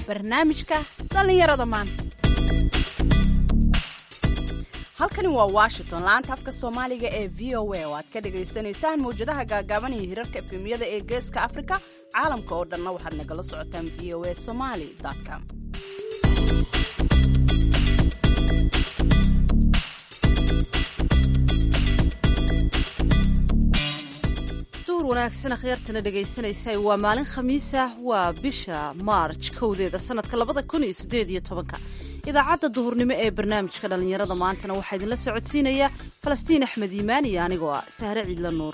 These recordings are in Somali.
barnaamijka dhallinyarada maanta halkani waa washington laanta afka soomaaliga ee v o a oo aad ka dhagaysanaysaan mawjadaha gaagaaban iyo hirarka efemiyada ee geeska afrika caalamka oo dhanna waxaad nagala socotaan v o a somaly com duur wanaagsan akhyaartana dhegaysanaysa waa maalin khamiisa waa bisha maarj kowdeeda sanadka labada kun iyo sideed iyo tobanka idaacadda duhurnimo ee barnaamijka dhallinyarada maantana waxaa idinla socodsiinaya falastiin axmed iimaan iyo anigoo ah sahre ciidla nuur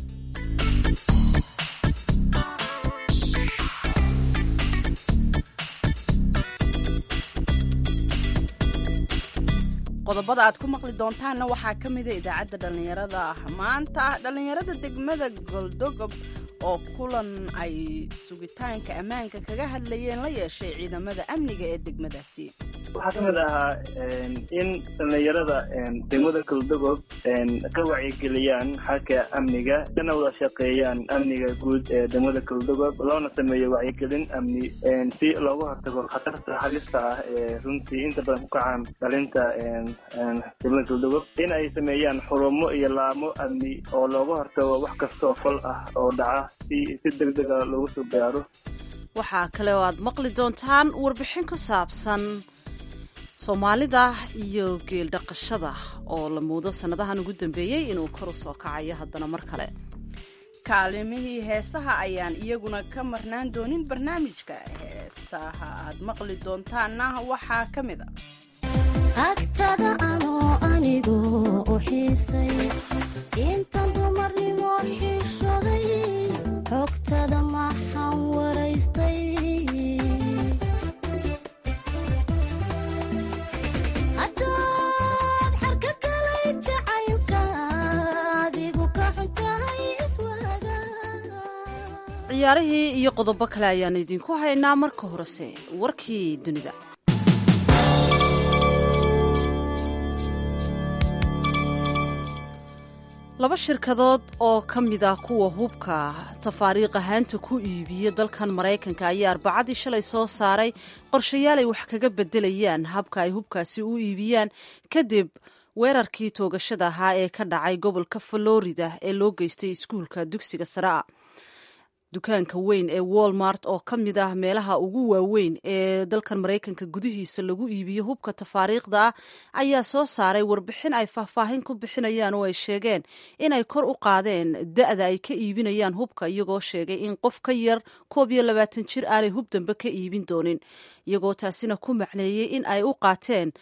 qodobada aad ku maqli doontaanna waxaa ka mida idaacadda dhallinyarada maanta dhallinyarada degmada goldogob oo kulan ay sugitaanka ammaanka kaga hadlayeen la yeeshay ciidamada amniga ee degmadaasi waxaa ka mid ahaa in dhallinyarada degmada goldogob ka wacyigeliyaan xagga amniga kana wada shaqeeyaan amniga guud ee degmada goldogob loona sameeyo wacyigelin amni si looga hortago khatarta halista ah ee runtii inta badan ku kacaan dhalinta degmada goldogob in ay sameeyaan xurumo iyo laamo amni oo looga hortago wax kastaoo fal ah oo dhaca si si degdega loogu soo gaaro waxaa kale oo aad maqli doontaan warbixin ku saabsan soomaalida iyo geeldhaqashada oo la muudo sannadahan ugu dambeeyey inuu kor u soo kacayo haddana mar kale kaalimihii heesaha ayaan iyaguna ka marnaan doonin barnaamijka heestaha aad maqli doontaanna waxaa ka mid a agtada anoo anigu u xiisay intan dumarnimo xiishoday xogtada maxaan waraystay haddaad xarka galay jacaylka adigu ka xuntahay iswaaga ciyaarihii iyo qodobo kale ayaan idinku haynaa marka horese warkii dunida laba shirkadood oo ka mid ah kuwa hubka tafaariiq ahaanta ku iibiya dalkan maraykanka ayaa arbacadii shalay soo saaray qorshayaal ay wax kaga bedelayaan habka ay hubkaasi u iibiyaan kadib weerarkii toogashada ahaa ee ka dhacay gobolka florida ee loo geystay iskuulka dugsiga sare a dukaanka weyn ee walmart oo ka mid ah meelaha ugu waaweyn ee dalkan maraykanka gudihiisa lagu iibiyo hubka tafaariikhda ah ayaa soo saaray warbixin ay faahfaahin ku bixinayaan oo ay sheegeen inay kor u qaadeen da-da ay ka iibinayaan hubka iyagoo sheegay in qof ka yar koob iyo labaatan jir aanay hub dambe ka iibin doonin iyagoo taasina ku macneeyey in ay u qaateen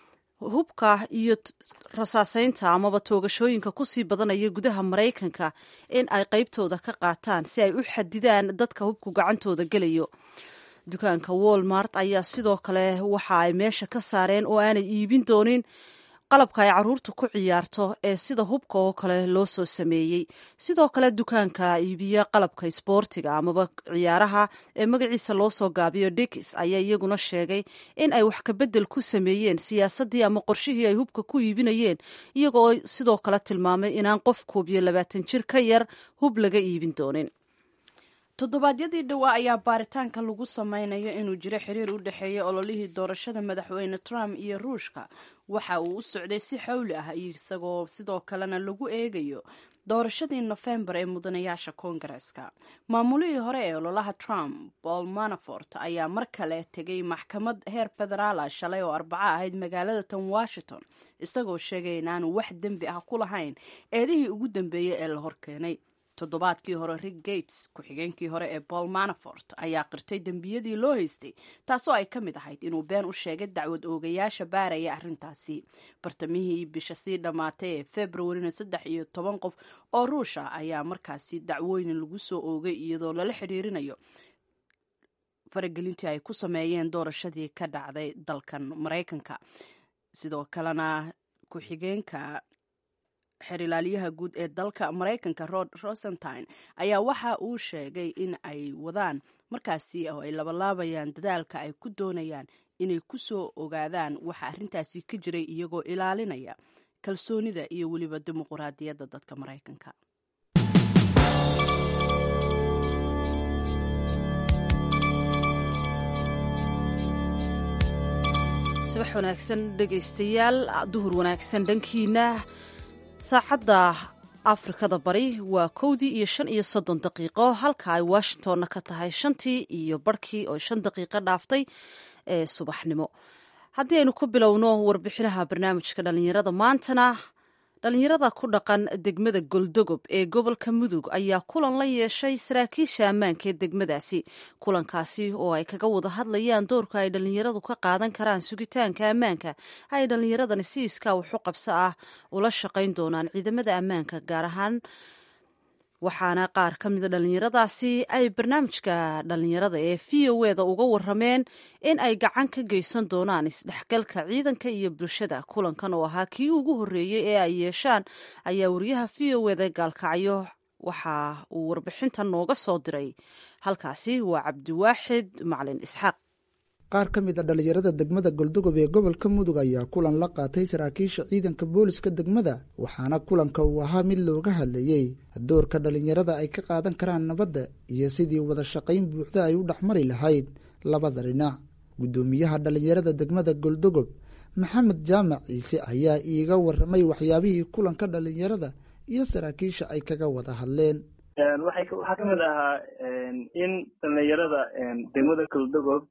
hubka iyo rasaaseynta amaba toogashooyinka kusii badanaya gudaha maraykanka in ay qaybtooda ka qaataan si ay u xadidaan dadka hubku gacantooda gelayo dukaanka walmart ayaa sidoo kale waxa ay meesha ka saareen oo aanay iibin doonin qalabka ay caruurta ku ciyaarto ee sida hubka oo kale loo soo sameeyey sidoo kale dukaanka iibiya qalabka isboortiga amaba ciyaaraha ee magaciisa loo soo gaabiyo dikis ayaa iyaguna sheegay in ay wax kabedel ku sameeyeen siyaasadii ama qorshihii ay hubka ku iibinayeen iyagoo sidoo kale tilmaamay inaan qof koob iyo labaatan jir ka yar hub laga iibin doonin toddobaadyadii dhowaa ayaa baaritaanka lagu sameynayo inuu jiro xiriir u dhexeeya ololihii doorashada madaxweyne trump iyo ruushka waxa uu u socday si xawli ah isagoo sidoo kalena lagu eegayo doorashadii nofembar ee mudanayaasha koongareska maamulihii hore ee ololaha trump paul manafort ayaa mar kale tegay maxkamad heer federaala shalay oo arbaco ahayd magaalada tan washington isagoo sheegay inaanu wax dembi ah ku lahayn eedihii ugu dambeeyey ee la horkeenay toddobaadkii hore rick gates ku-xigeenkii hore ee paul manafort ayaa qirtay dembiyadii loo haystay taasoo ay ka mid ahayd inuu been u sheegay dacwad oogayaasha baaraya arrintaasi bartamihii bisha sii dhammaatay ee februarina saddex iyo toban qof oo ruusha ayaa markaasi dacwooyin lagu soo oogay iyadoo lala xiriirinayo faragelintii ay ku sameeyeen doorashadii ka dhacday dalkan maraykanka sidoo kalena ku-xigeenka xerilaalyaha guud ee dalka maraykanka rod rosentine ayaa waxa uu sheegay in ay wadaan markaasi oo ay labalaabayaan dadaalka ay ku doonayaan inay ku soo ogaadaan waxa arrintaasi ka jiray iyagoo ilaalinaya kalsoonida iyo weliba dimuquraadiyadda dadka maraykanka subax wanaagsan dhegaystayaal duhur wanaagsan dhankiina saacadda afrikada bari waa kowdii iyo shan iyo soddon daqiiqo halka ay washingtonna ka tahay shantii iyo barhkii oo shan daqiiqo dhaaftay ee subaxnimo haddii aynu ku bilowno warbixinaha barnaamijka dhallinyarada maantana dhallinyarada ku dhaqan degmada goldogob ee gobolka mudug ayaa kulan la yeeshay saraakiisha ammaanka ee degmadaasi kulankaasi oo ay kaga wada hadlayaan doorka ay dhallinyaradu ka qaadan karaan sugitaanka ammaanka ay dhallinyaradani si iskaa waxu qabso ah ula shaqayn doonaan ciidamada ammaanka gaar ahaan waxaana qaar ka mida dhallinyaradaasi ay barnaamijka dhallinyarada ee v o eda uga warameen in ay gacan ka geysan doonaan isdhexgalka ciidanka iyo bulshada kulankan oo ahaa kii ugu horreeyey ee ay yeeshaan ayaa wariyaha v o eda gaalkacyo waxa uu warbixintan nooga soo diray halkaasi waa cabdiwaaxid macalin isxaaq qaar ka mid a dhallinyarada degmada goldogob ee gobolka mudug ayaa kulan la qaatay saraakiisha ciidanka booliska degmada waxaana kulanka uu ahaa mid looga hadlayey doorka dhallinyarada ay ka qaadan karaan nabadda iyo sidii wada shaqayn buuxda ay u dhexmari lahayd labada dhinac guddoomiyaha dhallinyarada degmada goldogob maxamed jaamac ciise ayaa iiga waramay waxyaabihii kulanka dhallinyarada iyo saraakiisha ay kaga wada hadleen waxaa ka mid ahaa in dhallinyarada degmada goldogob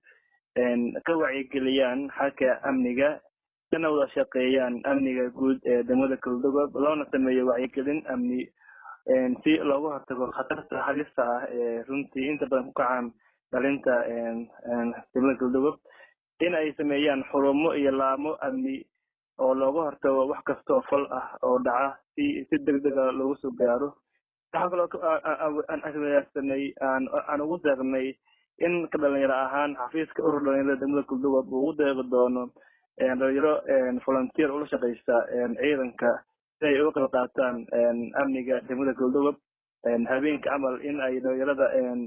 ka wacyigeliyaan xagga amniga kana wada shaqeeyaan amniga guud ee degmada goldogob loona sameeyo wacyigelin amni si looga hortago khatarta halista ah ee runtii inta badan ku kacaan dhalinta degmada goldogob in ay sameeyaan xurumo iyo laamo amni oo looga hortago wax kasta oo fal ah oo dhaca si si degdega loogu soo gaaro waxaa kaloo aansanay aan ugu deeqnay in ka dhalinyaro ahaan xafiiska urur dhalinyarada degmada goldogob uu ugu deeqi doono dhalinyaro volunteer ula shaqeysa ciidanka si ay uga qayb qaataan amniga degmada goldogob habeenka camal in ay dhalinyarada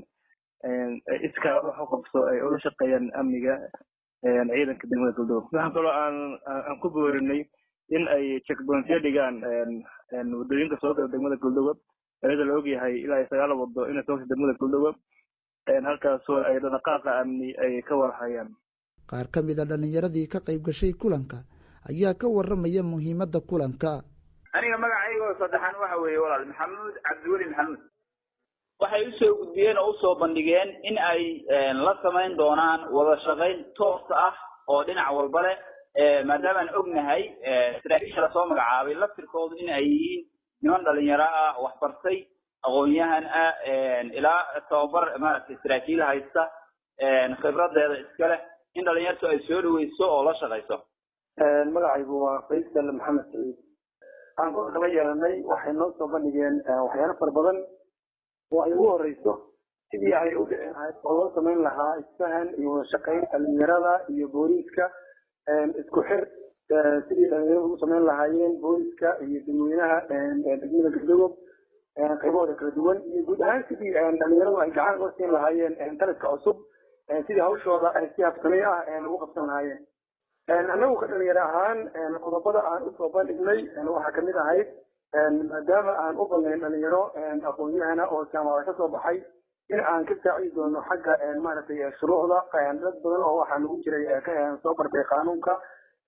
iskaa wax u qabso ay ula shaqeeyaan amniga ciidanka degmada goldogob waxaa kaloo aan aan ku boorinay in ay checkpointyo dhigaan wadooyinka soo gala degmada goldogob iyada la ogyahay ilaa iyo sagaal wado inay soo gasho degmada goldogob halkaasoo ay dhaqaaqa amni ay ka warhayaan qaar ka mid a dhallinyaradii ka qayb gashay kulanka ayaa ka waramaya muhiimadda kulanka aniga magacaygo saddexaan waxa weeye walaal maxamuud cabdiweli maxamuud waxay usoo gudbiyeen oo usoo bandhigeen in ay la samayn doonaan wada shaqayn toosa ah oo dhinac walba leh maadaamaan ognahay saraakiisha lasoo magacaabay laftirkoodu in ay yihiin niman dhalinyaro ah waxbartay aqoon-yahan ah ilaa tababar maaragtay saraakiil haysta khibradeeda iska leh in dhalinyartu ay soo dhaweyso oo la shaqayso magacaygu waa faysal maxamed saciid aan ku kala yeelanay waxay noo soo bandhigeen waxyaalo fara badan oo ay ugu horeyso sidii ay u dhici lahayd oo loo samayn lahaa isfahan iyo wada shaqayn dhalinyarada iyo booliiska isku xir sidii dhalinyarada ugu samayn lahaayeen booliiska iyo dadweynaha degmada galdogob qaybahooda kala duwan iyo guud ahaan sidii dhalinyaradu ay gacan uga siin lahaayeen taliska cusub sidii hawshooda si habsamey ah ugu qabsan lahaayeen annagu ka dhalinyaro ahaan qodobada aan usoo bandhignay waxaa kamid ahayd maadaama aan u badnayn dhalinyaro aqoon-yahana oo jaamacada kasoo baxay in aan ka saacidi doono xagga maaragtay shuruucda dad badan oo waxaa nagu jiray soo bartay qaanuunka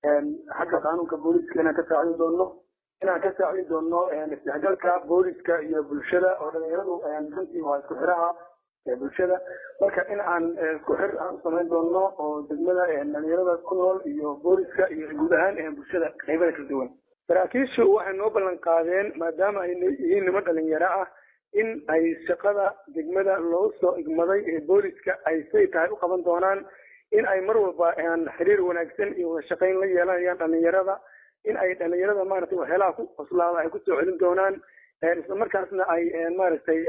xagga qaanuunka booliiska inaan ka saacidi doono inaan ka saacidi doono isdhexgalka booliska iyo bulshada oo dhalinyaradu runtii waa isku xiraha bulshada marka in aan isku xir aan u samayn doono oo degmada dhalinyarada ku nool iyo booliska iyo guud ahaan bulshada qaybada kala duwan saraakiishu waxay noo ballan qaadeen maadaama ay yihiin niman dhalinyaro ah in ay shaqada degmada loo soo igmaday ee booliska ay say tahay u qaban doonaan in ay mar walba xiriir wanaagsan iyo wada shaqayn la yeelanayaan dhalinyarada in ay dhalinyarada maaragtay waxyaalaha ku qoslaada ay kusoo celin doonaan isla markaasna ay maaragtay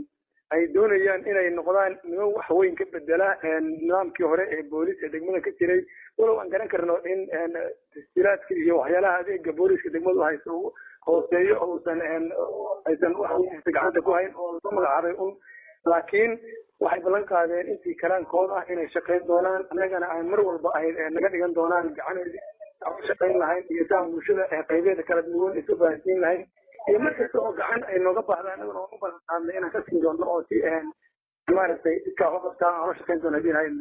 ay doonayaan inay noqdaan niman wax weyn ka bedela nidaamkii hore ee booliis ee degmada ka jiray walow aan garan karno in tasjiilaadka iyo waxyaalaha adeega booliiska degmadu hayso hooseeyo ousan aysan wax gacanta ku hayn oo soo magacaabay un laakiin waxay ballan qaadeen intii karaankooda ah inay shaqayn doonaan annagana aan mar walba ay naga dhigan doonaan gacan shaqayn lahayn iyo saa bulshada qaybeeda kala duwan isu fahansiin lahayn iyo markasta oo gacan ay nooga baahdaan annagana waan u ballan qaadnay inaan ka siin doono oo si maaragtay iskaa u qabtaan aan la shaqayn doono hadii lahayn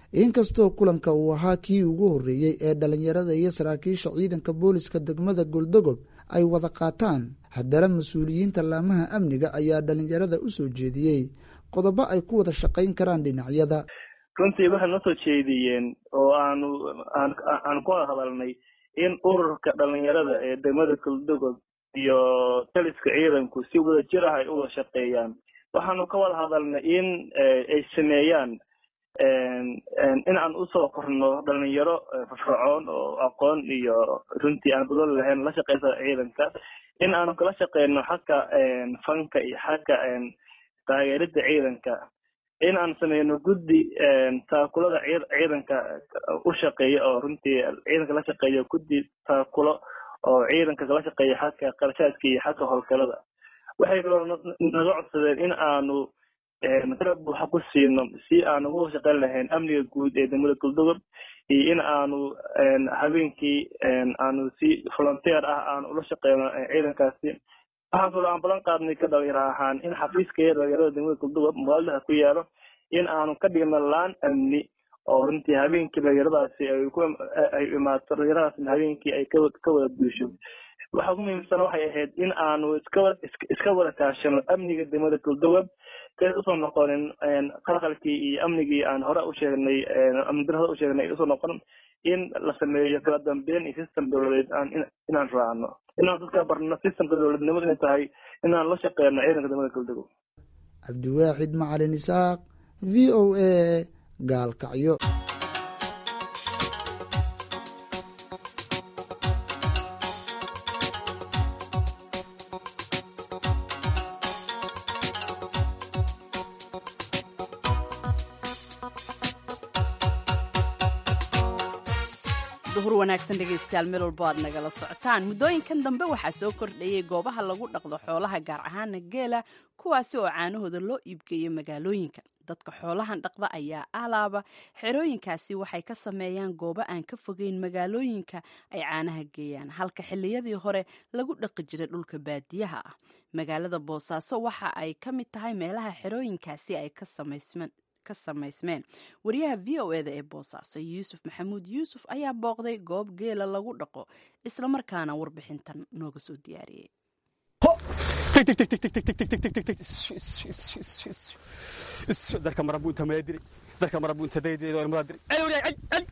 inkastoo kulanka uu ahaa kii ugu horreeyey ee dhallinyarada iyo saraakiisha ciidanka booliska degmada goldogob ay wada qaataan haddana mas-uuliyiinta laamaha amniga ayaa dhallinyarada u soo jeediyey qodobo ay ku wada shaqayn karaan dhinacyada runtii waxay noo soo jeediyeen oo aanu aan ku wada hadalnay in ururka dhalinyarada ee degmada goldogob iyo taliska ciidanku si wada jir ah ay u wada shaqeeyaan waxaanu ka wada hadalnay in ay sameeyaan in aan usoo korno dhalinyaro firfircoon oo aqoon iyo runtii aan badan lahayn la shaqeysa ciidanka in aanu kala shaqeyno xagga fanka iyo xagga taageerida ciidanka in aan sameyno guddi taakulada ciidanka u shaqeeya oo runtii ciidanka la shaqeeya guddi taakulo oo ciidanka kala shaqeeya xagga qarashaadka iyo xagga howlgalada waxay kaloo naga codsadeen in aanu garab buuxa ku siino si aanu uga shaqeyn lahayn amniga guud ee degmada goldogob iyo in aanu habeenkii aanu si volunteer ah aanu ula shaqeyno ciidankaasi waxaan kaloo aan balan qaadnay ka dhalinyaro ahaan in xafiiskaya dhalinyarada degmada goldogob magaaladaha ku yaalo in aanu ka dhigno laan amni oo runtii habeenkii dhalinyaradaasi ay imaato dhalinyaradaasna habeenkii ay ka wada buusho waxa ugu muhiimsan waxay ahayd in aanu iska wada kaashano amniga degmada goldogob kay usoo noqonin qalqalkii iyo amnigii aan hore u sheegnay amnidar hore u sheegnay usoo noqon in la sameeyo kala dambeyn iyo system dowladeed aan inaan raacno inaan dadka barno systemka dowladnimadu inay tahay inaan la shaqeyno ciidanka degmada goldogob cabdiwaaxid macalin isaaq v o a gaalkacyo duhur wanaagsan dhegaystayaal meel walbo aad nagala socotaan muddooyinkan dambe waxaa soo kordhayay goobaha lagu dhaqdo xoolaha gaar ahaana geela kuwaasi oo caanahooda loo iibgeeyo magaalooyinka dadka xoolahan dhaqda ayaa alaaba xerooyinkaasi waxay ka sameeyaan goobo aan ka fogeyn magaalooyinka ay caanaha geeyaan halka xilliyadii hore lagu dhaqi jiray dhulka baadiyaha ah magaalada boosaaso waxa ay ka mid tahay meelaha xerooyinkaasi ay ka samaysmeen ka samaysmeen wariyaha v o eda ee boosaaso yuusuf maxamuud yuusuf ayaa booqday goob geela lagu dhaqo islamarkaana warbixintan nooga soo diyaariyey darka marabuunta maadiri darka marabuunta daydeedo ilmada diri ali ali ali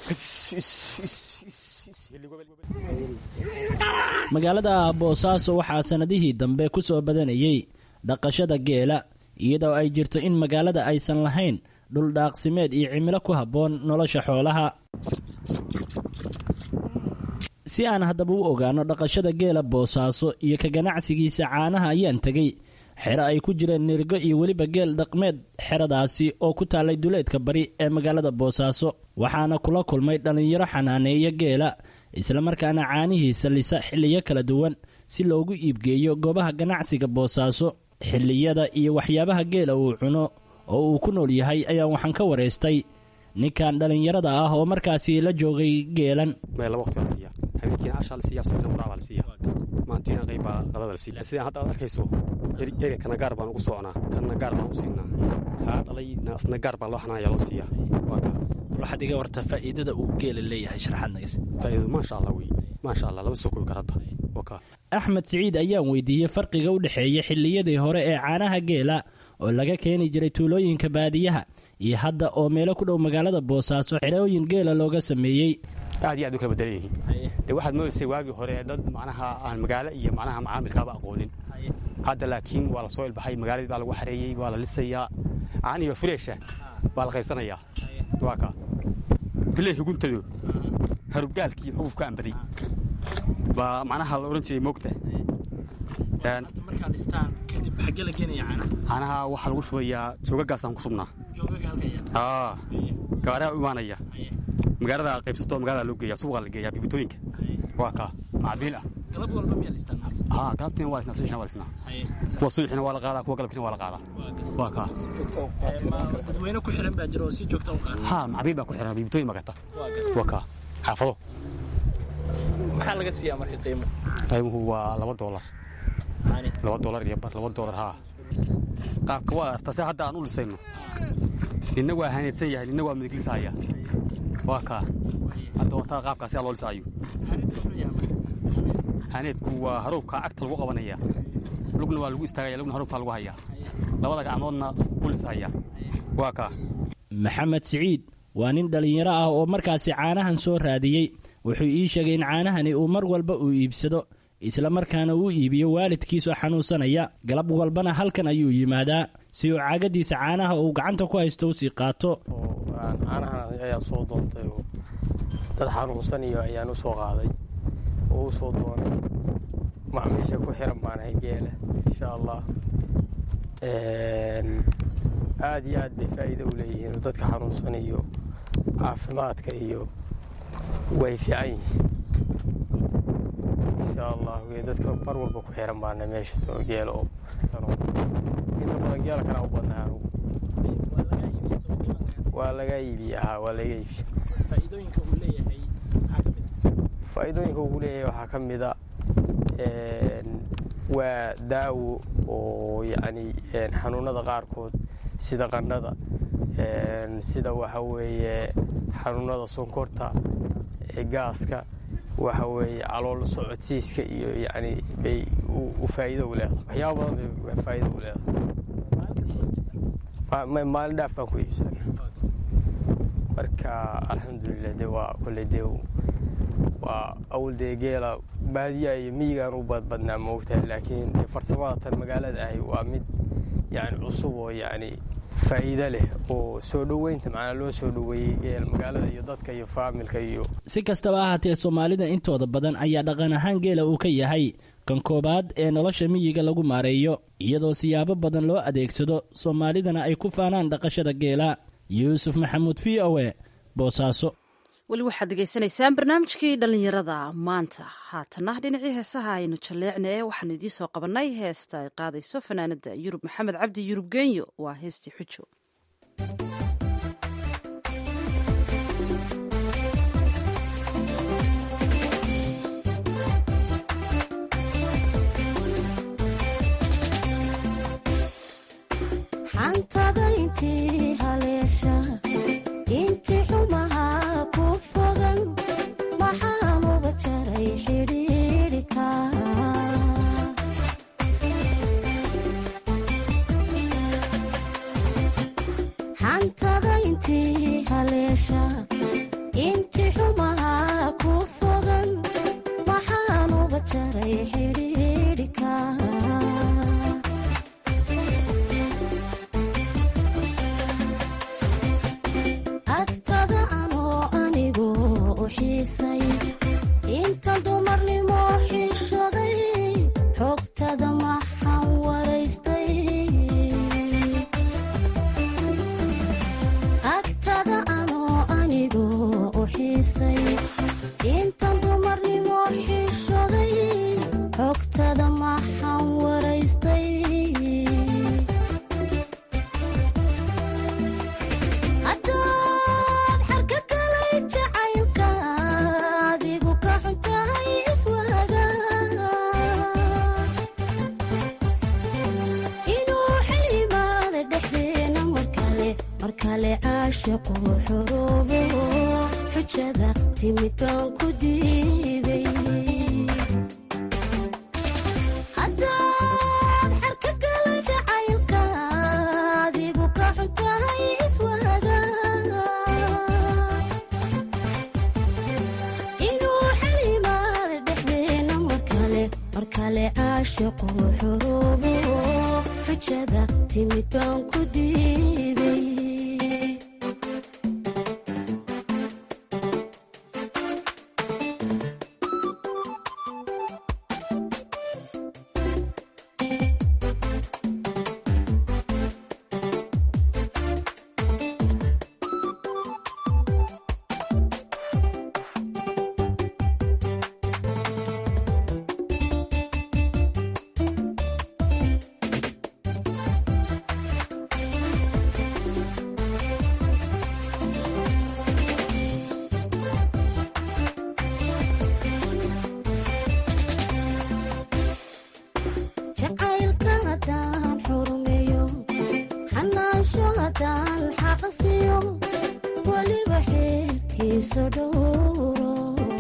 magaalada boosaaso waxaa sannadihii dambe ku soo badanayey dhaqashada geela iyadoo ay jirto in magaalada aysan lahayn dhul dhaaqsimeed iyo cimilo ku habboon nolosha xoolaha si aan haddaba u ogaano dhaqashada geela boosaaso iyo ka ganacsigiisa caanaha ayaan tegey xero ay ku jireen nirgo iyo weliba geel dhaqmeed xeradaasi oo ku taallay duleedka bari ee magaalada boosaaso waxaana kula kulmay dhallinyaro xanaaneeya geela islamarkaana caanihiisa lisa xilliyo kala duwan si loogu iibgeeyo goobaha ganacsiga boosaaso xilliyada iyo waxyaabaha geela uu cuno oo uu ku nool yahay ayaa waxaan ka waraystay ninkan dhallinyarada ah oo markaasi la joogay geelan meel laba waqti baa la siiyaa habeenkiina cashaa la siiyaa subaxna qurac baa la siiyaa maantiina qayb baa qadada la siiyaa sidaan hadda aad arkayso ega kana gaar baan ugu soconaa kana gaar baan u siinaa kaa dhalay asna gaar baa loo xanaanaya loo siiyaa waa kaa waxaad iga warta faa'iidada uu geela leeyahay sharaxaad nagas faa'iidadu maasha allah wey maasha allah lama soo koobi kara hadda waa kaa axmed siciid ayaan weydiiyey farqiga u dhexeeya xilliyadii hore ee caanaha geela oo laga keeni jiray tuulooyinka baadiyaha iyo hadda oo meelo ku dhow magaalada boosaaso xerooyin geela looga sameeyey aad iyo aad u kala bedelan yihiin dee waxaad moodaysay waagii hore dad macnaha aan magaalo iyo macnaha macaamilkaaba aqoonin hadda laakiin waa la soo ilbaxay magaaladii baa lagu xareeyey waa la lisayaa caaniyo fureesha baa la qaybsanayaa waa kaa filey huguntado harubgaalkii xugufka ambaday baa macnaha la odhan jiray moogta caanaha waxaa lagu shubayaa joogagaasaan ku shubnaa gaariha u imaanaya magaalada qaybsato magaalada loo geeya suuqa la geeyaa bibitooyinka waa kaa macbiil ah haa galabtiina waa lisnaa subaxina waa lisnaa kuwa subaxina waa la qaadaa kuwa galabkiina waa la qaadaa waa kaa dadweyne ku xiran baa jira oo si joogta u qaada haa macbiil baa ku xiran bibitooyin magata waa kaa xaafado maxaa laga siiyaa marka qiimo qiimuhu waa laba doolar laba doolar iyo bar laba doolar haa qaabka waa arta se hadda aan u lisayno ninna waa haneedsan yahay ninna waa midiglisahaya waa kaa hadda wataa qaabkaasi aa loo lisaayo haneedku waa haruubka cagta lagu qabanaya lugna waa lagu istaagaya lugna haruubkaa lagu hayaa labada gacmoodna ku lisahaya waa kaa maxamed siciid waa nin dhallinyaro ah oo markaasi caanahan soo raadiyey wuxuu ii sheegay in caanahani uu mar walba uu iibsado isla markaana uu iibiyo waalidkiisoo xanuunsanaya galab walbana halkan ayuu yimaadaa si uu caagadiisa caanaha uu gacanta ku haysto usii qaato caanahan ayaan soo doontay oo dad xanuunsan iyo ayaan u soo qaaday oo u soo doonay macmiisha ku xiran baanahay geela insha allah aad iyo aad bay faa'iido u leeyihiin oo dadka xanuunsan iyo caafimaadka iyo way fiican yihiin insha allah dadka mar walba ku xiran baana meesha geela oo inta badan geela kana u badnaa anugu waa laga iibiya haa waa laga iibiya faa'iidooyinka ugu leeyahay waxaa ka mida waa daawo oo yacni xanuunada qaarkood sida qandhada sida waxa weeye xanuunada sonkorta gaaska waxa weeye calool socodsiiska iyo yacni bay u faa'iido u leedahay waxyaaba badan bay faa'iido u leedahay maalin dhaaf baan ku iibsana marka alxamdulilah de waa kolley dee waa awl dee geela baadiya iyo miyigaan u badbadnaa moogtahay laakiin dee farsamada tan magaalada ahi waa mid yani cusub oo yacni faa'iido leh oo soo dhoweynta macnaa loo soo dhoweeyey geel magaalada iyo dadka iyo faamilka iyo si kastaba ahaatee soomaalida intooda badan ayaa dhaqan ahaan geela uu ka yahay kan koobaad ee nolosha miyiga lagu maareeyo iyadoo siyaabo badan loo adeegsado soomaalidana ay ku faanaan dhaqashada geela yuusuf maxamuud v o e boosaaso weli waxaad degeysanaysaan barnaamijkii dhallinyarada maanta haatana dhinacii heesaha aynu jalleecna ee waxaanu idiin soo qabannay heesta ay qaadayso fanaanada yurub maxamed cabdi yurub genyo waa heestii xujo xantada intii haleesha intii xumaha ku fogan waxaan uga jaray xidhiidhika xantada intii haleesha intii xumaha ku fogan waxaan uga jaray xidhiidhika agtada anoo anigu u xiisay inta dumarnimo xishaday xogtada maxaan waraystay agtada anoo anigu u xiisay inta dumarnimo xishaday xogtada maxaan waraystay haddaad xarka galay jacaylka adigu ka xuntahay iswaaga inuu xilimaada dhexdeena markale markale caashiqu xuruubo xujada timid baan ku diiday haddaad xarka galay jacaylka adigu ka xuntahay iswaaga inuu xilimaada dhexdeena markale markale caashiqu xuruubo xujada timid baan ku diiday jacaylka haddaan xurmeeyo xaqsiyo weliba xeerkiisa dhowro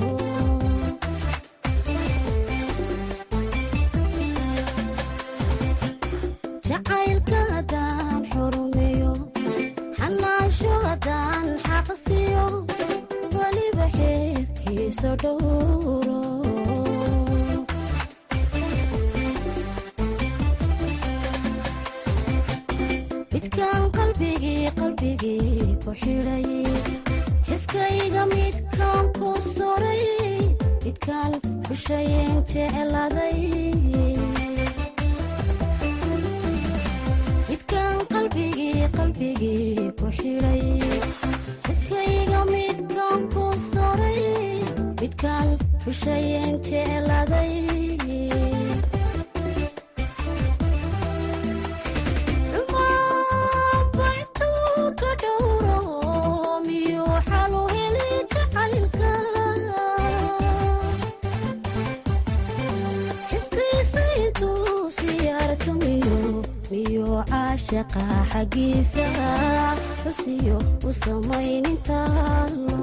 jacaylka haddaan xurumiyo xanaasho haddaan xaqsiyo weliba xeerkiisa dhowro midkaan qalbigii qalbigii ku xidhay xiskayga midkaan ku soray midkaan xushayeen jecladay midkaan qalbigii qalbigii ku xidhay xiskayga midkaan ku soray midkaan xushayeen jecladay caashaqa xaggiisa xusiyo u samaynintaalo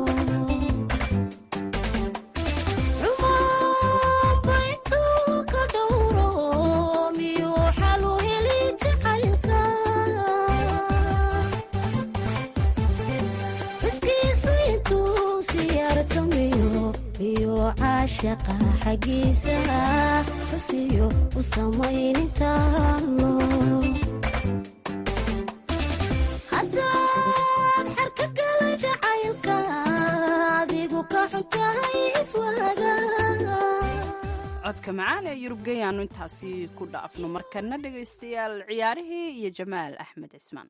caashaqa xaggiisa xusiyo u samaynintaalo haddaad xarka gala jacaylka adigu ka xuntahay iswaaga codka macaan ee yurub geyaanu intaasi ku dhaafno markana dhegaystayaal ciyaarihii iyo jamaal axmed cismaan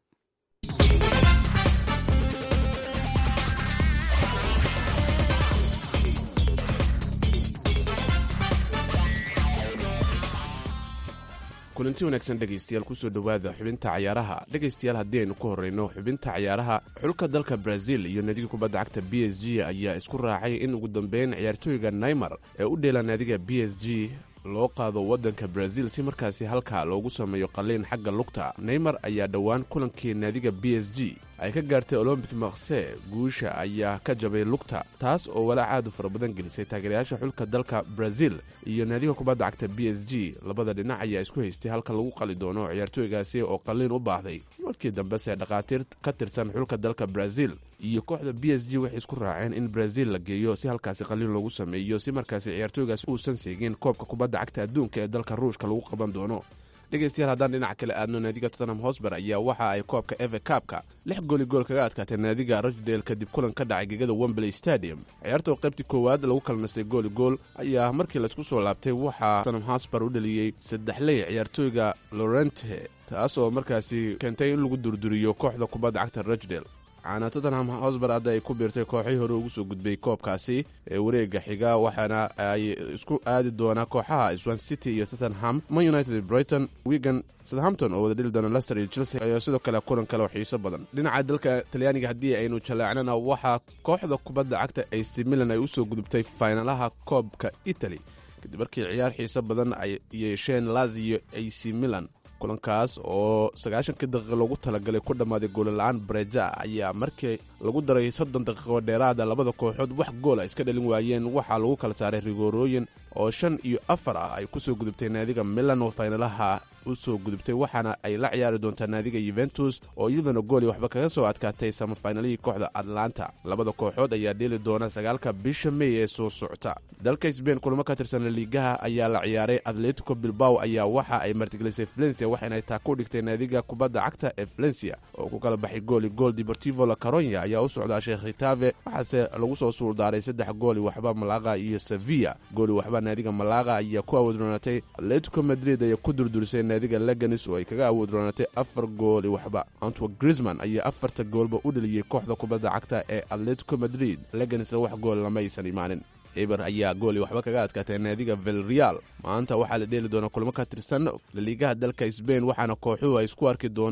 kulanti wanaagsan dhegaystayaal kusoo dhowaada xubinta cayaaraha dhegaystayaal haddii aynu ku horrayno xubinta cayaaraha xulka dalka brazil iyo naadiga kubadda cagta b s g ayaa isku raacay in ugu dambeyn ciyaartooyga naymar ee u dheela naadiga b s g loo qaado waddanka brazil si markaasi halkaa loogu sameeyo qalliin xagga lugta neymar ayaa dhowaan kulankii naadiga b s g ay ka gaartay olombic makse guusha ayaa ka jabay lugta taas oo walaac aad u fara badan gelisay taageerayaasha xulka dalka brazil iyo naadiga kubadda cagta b s g labada dhinac ayaa isku haystay halka lagu qali doono ciyaartooygaasi oo qalliin u baahday markii dambese dhakhaatiir ka tirsan xulka dalka brazil iyo kooxda b s g waxay isku raaceen in brazil la geeyo si halkaasi qalliin loogu sameeyo si markaasi ciyaartooygaas uusan seegin koobka kubadda cagta adduunka ee dalka ruushka lagu qaban doono dhegaystayaal haddaan dhinaca kale aadno naadiga tottenham hosber ayaa waxa ay koobka eve kaabka lix gooli gool kaga adkaatay naadiga rochdale kadib kulan ka dhacay gegada wembley stadium ciyaartoo qaybtii koowaad lagu kala nastay gooli gool ayaa markii laysku soo laabtay waxaa tottenham hosber u dhaliyey saddexley ciyaartooyga lorente taas oo markaasi keentay in lagu durduriyo kooxda kubadda cagta rochdale waxaana tottenham hosber hadda ay ku biirtay kooxii hore ugu soo gudbay koobkaasi ee wareega xiga waxaana ay isku aadi doonaa kooxaha swan city iyo tottenham man united brighton wigan southampton oo wada dhili doona lester iyo chelsea ayaa sidoo kale kulan kale oo xiiso badan dhinaca dalka talyaaniga haddii aynu jalaacnana waxaa kooxda kubadda cagta ac milan ay usoo gudubtay faynalaha koobka italy kadib markii ciyaar xiiso badan ay yeesheen lazio ac milan kulankaas oo sagaashankii daqiiqa loogu talagalay ku dhammaaday goolla'aan bareja ayaa markii lagu daray soddon daqiiqo dheeraada labada kooxood wax goola iska dhalin waayeen waxaa lagu kala saaray rigoorooyin oo shan iyo afar ah ay kusoo gudubtay naadiga milan oo faynalaha u soo gudubtay waxaana ay la ciyaari doontaa naadiga yuventus oo iyaduna gooli waxba kaga soo adkaatay samafaynalihii kooxda atlanta labada kooxood ayaa dheeli doona sagaalka bisha mey ee soo socota dalka sbain kulamo ka tirsan laliigaha ayaa la ciyaaray atletico bilbaw ayaa waxa ay martigelisay valencia waxaynay taa ku dhigtay naadiga kubadda cagta ee valencia oo ku kala baxay gooli gool deportivo la caronya ayaa u socdaa sheekh khitaave waxaase lagu soo suuldaaray saddex gooli waxba malaqa iyo sevilla gooli waxba naadiga malaqa ayaa ku awoodroonatay atletico madrid ayaa ku durdurisay naadiga leganis oo ay kaga awoodroonatay afar gooli waxba antwa grisman ayaa afarta goolba u dheliyey kooxda kubadda cagta ee atletico madrid leganisna wax gool lama aysan imaanin eber ayaa gooli waxba kaga adkaatay naadiga velreal maanta waxaa la dheeli doonaa kulmo ka tirsan laliigaha dalka sbain waxaana kooxuhu ay isku arki doonaan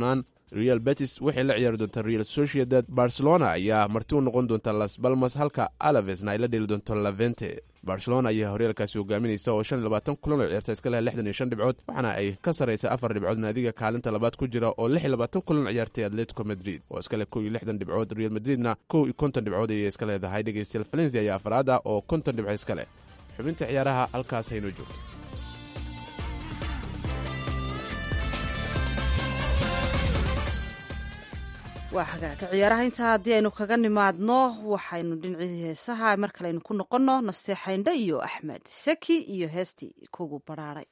real betis waxay la ciyaari doontaa real sociedad barcelona ayaa marti u noqon doonta las balmas halka alavesna ay la dheli doonto lavente barcelona ayaa horyaalkaasi hogaaminaysa oo shan iyo labaatan kulan oo ciyaarta iska leh lixdan iyo shan dhibcood waxaana ay ka sarraysa afar dhibcood naadiga kaalinta labaad ku jira oo lix iyo labaatan kulan ciyaartay atletico madrid oo iska leh kow iyo lixdan dhibcood real madridna kow iyo konton dhibcood ayay iska leedahay dhegeystayaal valencia ayaa afraad ah oo konton dhibco iska leh xubinta ciyaaraha halkaas haynoo joogto waa hagaaga ciyaaraha intaa haddii aynu kaga nimaadno waxaynu dhinacii heesaha mar kale aynu ku noqonno nasteexaynda iyo axmed saki iyo heestii kugu baraaray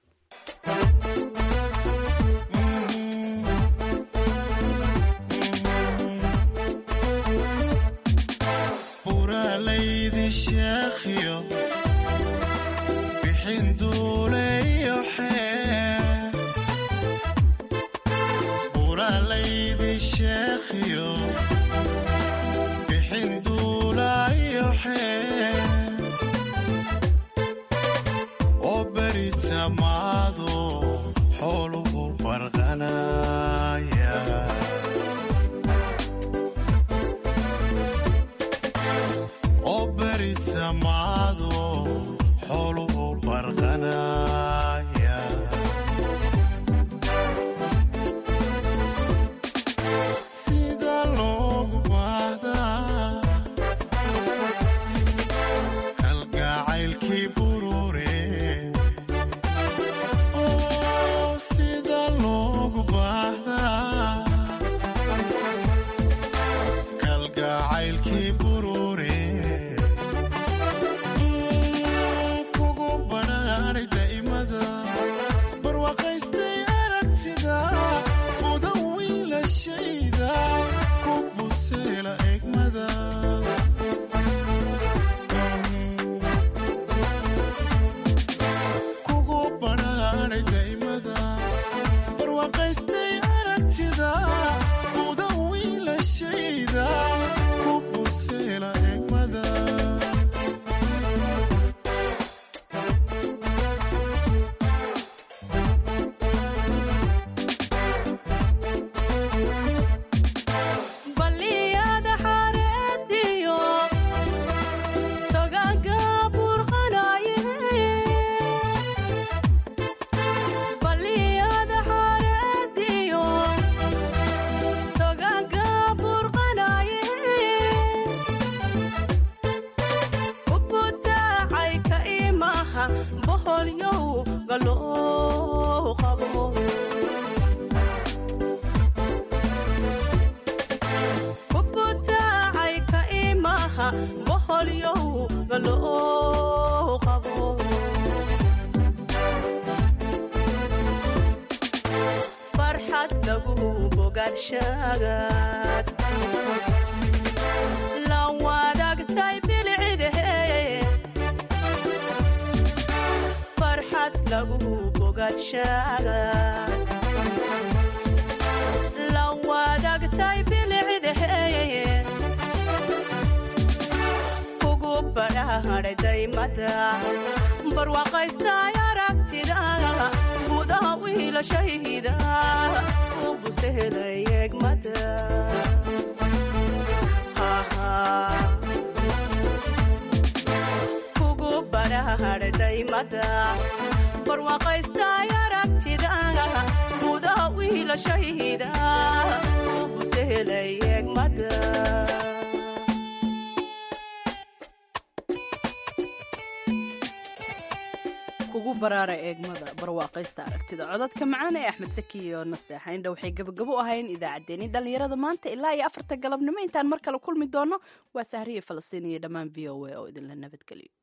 buralaydi sheekhiyo bixin duuleyo xee buralaydi sheekhiyo bixin duulayo xee oo beri samaado xooluhu barqanaya oo beri samaado xooluhu barqanaya sida loogu baahdaa kalgacaylkii burure oo sida loogu baahdaa kalgacaylkii burure kugu badhaadhay daa'imada barwaaqaystay aragtida mudan wiilashayda ku buseela egmada kugu badhaadhay daa'imada barwaaqaystay aragtida mudan wiilashayda ku buseela egmada baliyada xareediyo togaanka burqanaye baliyada xareediyo togaanka burqanaye ubutaacay ka imaha boholyow galoo qabo kubutaacay ka imaha boholyow galoo qabo farxad lagu bogaadshagaad la wadaagtay bilcidahe farxad lagu bogaadshagaad la wadaagtay bilcidahe kugu badhaadhay daymada barwaaqaystay aragtida gudaha wiilashayda u busehelay egmada kugu badhaadhay daymada barwaaqaystay aragtida gudaha wiilashayda u busehelay egmada kugu baraara eegmada barwaaqaysta aragtida codadka macaan ee axmed saki iyo nasteexa indha waxay gabagabo ahayn idaacaddeenii dhallinyarada maanta ilaa iyo afarta galabnimo intaan mar kale kulmi doono waa sahriya falastiin iyo dhammaan v o a oo idinla nabadgeliyo